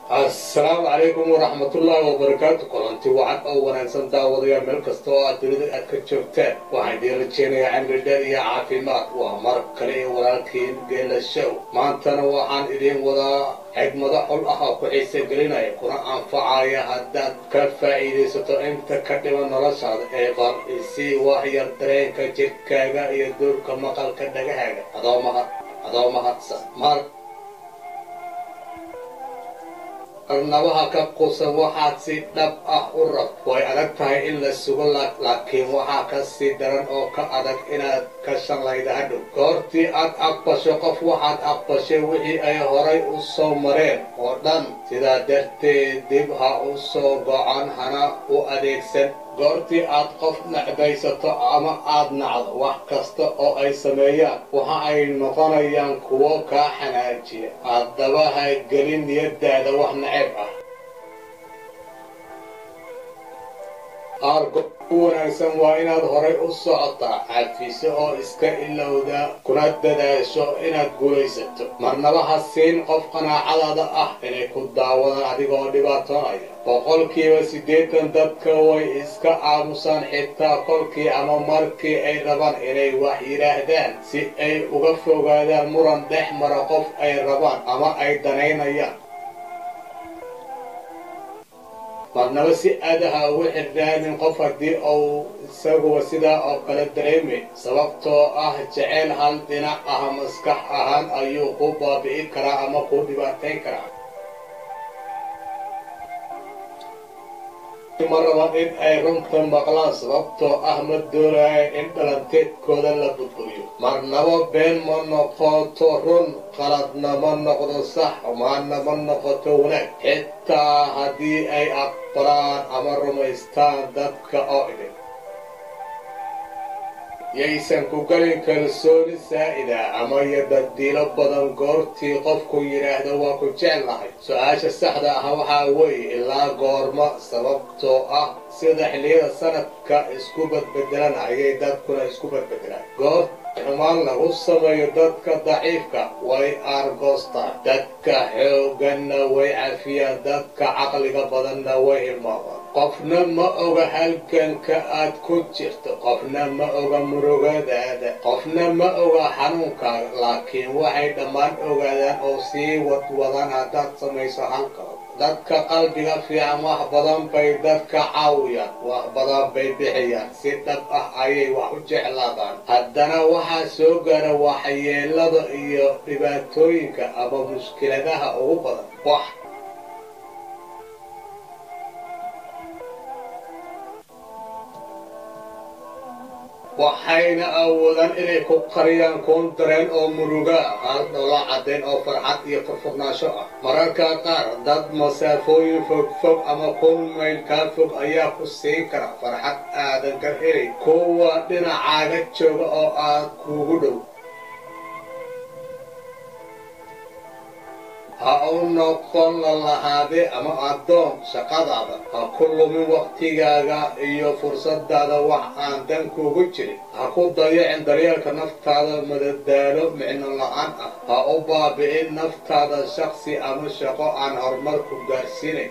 assalaamu calaykum waraxmatullaahi wabarakaatu kulanti wacan oo wanaagsan daawadayaal meel kasta oo aad dunida aad ka joogtaan waxaan idiin rajeynayaa cimri dheer iyo caafimaad waa mar kale ee walaalkiin geela show maantana waxaan idiin wadaa xigmado xul ah oo ku xiise gelinaya kuna anfacaya haddaad ka faa'iidaysato inta ka dhiman noloshaada ee bal isii waxyar dareenka jidhkaaga iyo duurka maqalka dhagahaaga adoo mahad adoo mahadsan mar arnabaha ka qusan waxaad si dhab ah u rab way adag tahay in la sugo laakiin waxaa ka sii daran oo ka adag inaad ka shallayda hadhow goortii aad aqbasho qof waxaad aqbashay wixii ay horay u soo mareen oo dhan sidaa darteed dib ha u soo gocan hana u adeegsan goortii aad qof necbaysato ama aad nacdo wax kasta oo ay sameeyaan waxa ay noqonayaan kuwo kaa xanaajiya haddaba ha gelin niyaddaada wax nacayb ah aargo u wanaagsan waa inaad horay u socotaa cafiso oo iska ilowda kuna dadaasho inaad guulaysato marnaba ha siin qof qanaacadaada ah inay ku daawadaan adigoo dhibaatoonaya boqolkiiba siddeetan dadka way iska aamusaan xitaa kolkii ama markii ay rabaan inay wax yidhaahdaan si ay uga fogaadaan muran dhex mara qof ay rabaan ama ay danaynayaan marnaba si aadaha ugu xirnaanin qof haddii uu isaguba sidaa oo kale dareemay sababtoo ah jeceyl hal dhinac ah maskax ahaan ayuu ku baabi'i karaa ama ku dhibaatayn karaa ma raban in ay runta maqlaan sababtoo ah ma doonaya in dhalanteedkooda la burburiyo marnaba been ma noqoto run qaladna ma noqdo sax xumaanna ma noqoto wanaag xitaa haddii ay aqbalaan ama rumaystaan dadka oo idin yaysan ku gelin kalsooni saa'ida ama yadadiilo badan goortii qofku yidhaahdo waa ku jeclahay su-aasha saxda ah waxaa weeye ilaa goorma sababtoo ah sida xilliyada sanadka isku badbedelan ayay dadkuna isku badbedelaan goor xumaan lagu sameeyo dadka daciifka way aargoostaan dadka xoogganna way cafiyaan dadka caqliga badanna way hilmaamaan qofna ma oga halganka aad ku jirto qofna ma oga murugadaada qofna ma oga xanuunkaaga laakiin waxay dhammaan ogaadaan oo sii wadwadaan haddaad samayso halkalood dadka qalbiga fiican wax badan bay dadka caawiyaan wax badan bay bixiyaan si dhab ah ayay wax u jeclaadaan haddana waxaa soo gaara waxyeelada iyo dhibaatooyinka ama mushkiladaha ugu badan wax waxayna awoodaan inay ku qariyaan kuun dareen oo muruga ah hal dhoola caddayn oo farxad iyo furfurnaansho ah mararka qaar dad masaafooyin fogfog ama kun mayl kaa fog ayaa ku siin kara farxad aadan ka helay kuwa dhinacaaga jooga oo aad kuugu dhow ha u noqon lalahaade ama addoon shaqadaada ha ku lumin wakhtigaaga iyo fursadaada wax aan dan kuugu jirin ha ku dayacin daryeelka naftaada madadaalo micno la-aan ah ha u baabi'in naftaada shaksi ama shaqo aan horumarku gaarsiinayn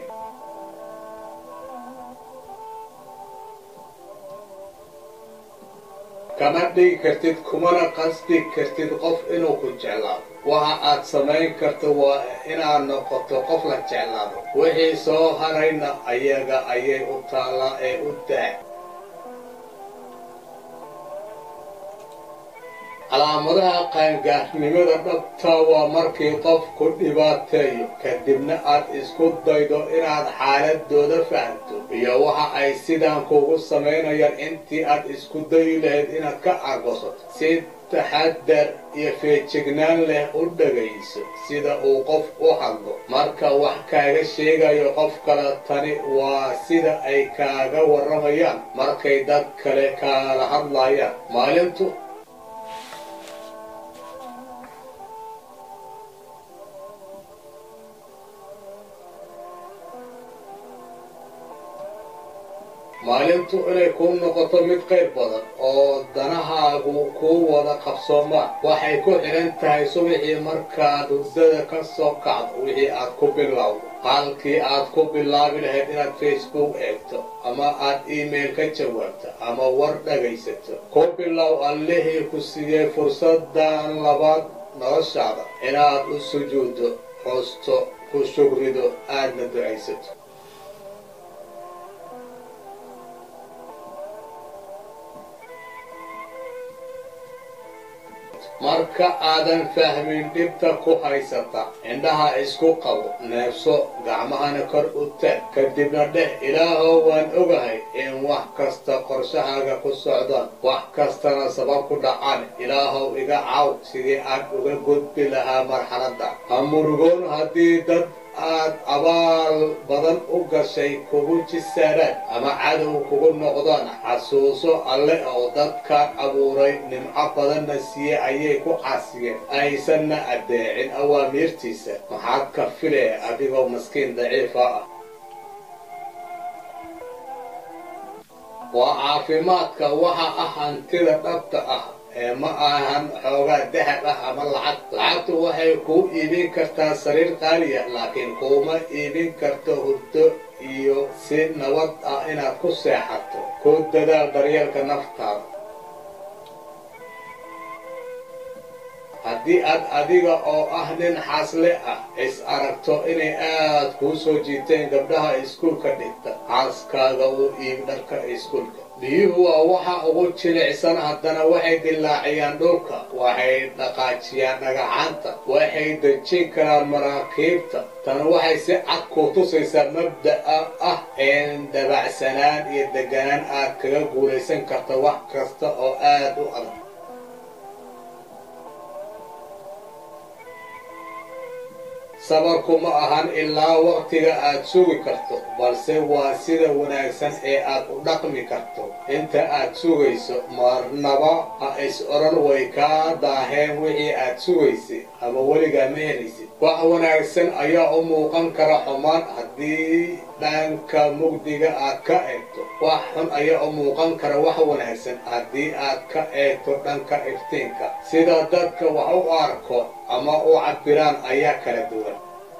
kama dhigi kartid kumana qasbi kartid qof inuu ku jeclaado waxa aad samayn karto waa inaad noqoto qof la jeclaado wixii soo harayna ayaga ayay u taallaa ee u daa calaamadaha qaangaarnimada dhabtaa waa markii qofku dhibaateeyo kadibna aad isku daydo inaad xaaladooda fahamto iyo waxa ay sidaan kuugu samaynayaan intii aad isku dayi lahayd inaad ka argosato si taxadar iyo feejignaan leh u dhagayso sida uu qof u hadlo marka wax kaaga sheegayo qof kale tani waa sida ay kaaga warramayaan markay dad kale kaala hadlayaan maalintu maalintu inay kuu noqoto mid qayr badan oo danahaagu kuu wada qabsoomaan waxay ku xidhan tahay subaxii markaad hurdada ka soo kacdo wixii aad ku bilowdo halkii aad ku bilaabi lahayd inaad facebook eegto ama aad email ka jawaabto ama war dhagaysato ku bilow allihii ku siiyey fursadan labaad noloshaada inaad u sujuuddo xusto ku shugrido aadna ducaysato marka aadan fahmin dhibta ku haysata indhaha isku qabo neebso gacmahana kor u taag kadibna dheh ilaahow waan ogahay in wax kasta qorshahaaga ku socdaan wax kastana sabab ku dhacaan ilaahow iga caaw sidii aad uga gudbi lahaa marxaladda ha murugoon haddii dad aad abaal badan u gashay kugu jisaaraan ama cadow kugu noqdaan xasuuso alle oo dadkaan abuuray nimco badanna siiye ayay ku caasiyeen aysanna addeecin awaamiirtiisa maxaad ka filee adigoo maskiin daciifa ah waa caafimaadka waxa ah hantida dhabta ah ee ma ahan xoogaa dahab ah ama lacag lacagtu waxay kuu iibin kartaa sariir qaaliya laakiin kuuma iibin karto hurdo iyo si nabad ah inaad ku seexato ku dadaal daryeelka naftaada haddii aad adiga oo ah nin xaasle ah is aragto inay aad kuu soo jiiteen gabdhaha iskuulka dhigta xaaskaaga uu iib dharka iskuulka biyuhu waa waxa ugu jilicsan haddana waxay dilaaciyaan dhulka waxay dhaqaajiyaan dhagaxaanta waxay dejin karaan maraakiibta tan waxay si cad kuu tusaysaa mabda'a ah in dabacsanaan iyo deganaan aad kaga guulaysan karto wax kasta oo aad u adag sabarku ma ahan ilaa waqtiga aad sugi karto balse waa sida wanaagsan ee aad u dhaqmi karto inta aad sugayso marnaba ha is odhan way kaa daaheen wixii aad sugaysay ama weligaa ma helaysid wax wanaagsan ayaa u muuqan kara xumaan haddii dhanka mugdiga aad ka eegto wax xun ayaa u muuqan kara wax wanaagsan haddii aad ka eegto dhanka iftiinka sida dadka wax u arko ama u cabbiraan ayaa kala duwan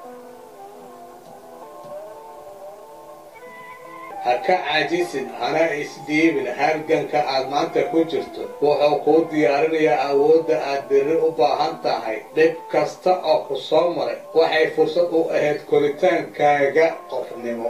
ha ka caajisin hana isdhiibin halganka aad maanta ku jirto wuxuu kuu diyaarinayaa awoodda aad berri u baahan tahay dhib kasta oo ku soo maray waxay fursad u ahayd koritaankaaga qofnimo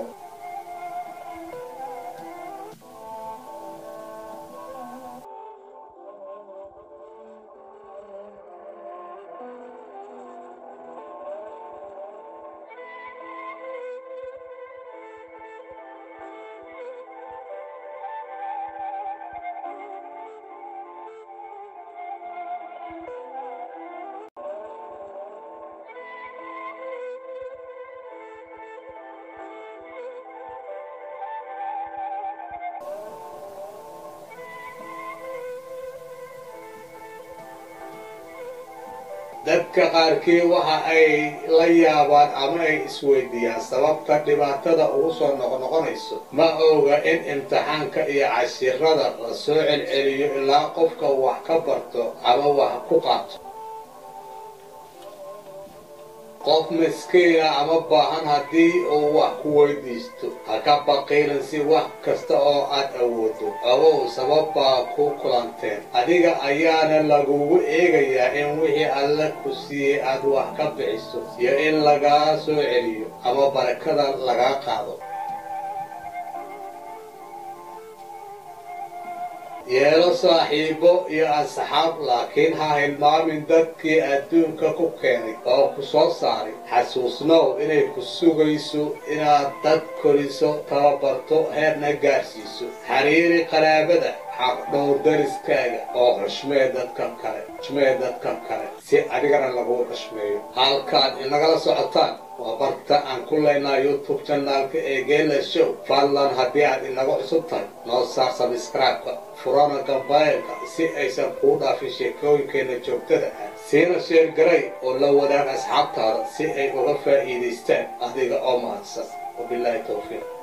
dadka qaarkii waxa ay la yaabaan ama ay isweydiiyaan sababta dhibaatada ugu soo noqnoqonayso ma oga in imtixaanka iyo cashirada la soo celceliyo ilaa qofka wax ka barto ama wax ku qaato qof miskiina ama baahan haddii uu wax ku weydiisto ha ka baqiilin si wax kasta oo aad awoodo ogow sabab baa ku kulanteen adiga ayaana lagugu eegayaa in wixii alle ku siiyey aad wax ka bixiso iyo in lagaa soo celiyo ama barakada lagaa qaado yeelo saaxiibo iyo asxaab laakiin ha hilmaamin dadkii adduunka ku keenay oo ku soo saaray xasuusnow inay ku sugayso inaad dad koriso tababarto heerna gaarsiiso xiriiri qaraabada xaq dhowr dariskaaga oo xushmee dadka kale xushmee dadka kale si adigana lagu xushmeeyo halkaad inagala socotaan waa barta aan ku leynaa youtube janaalka ee geela show fadlan haddii aad inaga cusub tahay noo saar sabskraibka furana gambaylka si aysan kuu dhaafin sheekooyinkeenna joogtada ah siina sheergaray oo la wadaag asxaabtaada si ay uga faa'iidaystaan adiga oo mahadsan wabilaahi towfiiq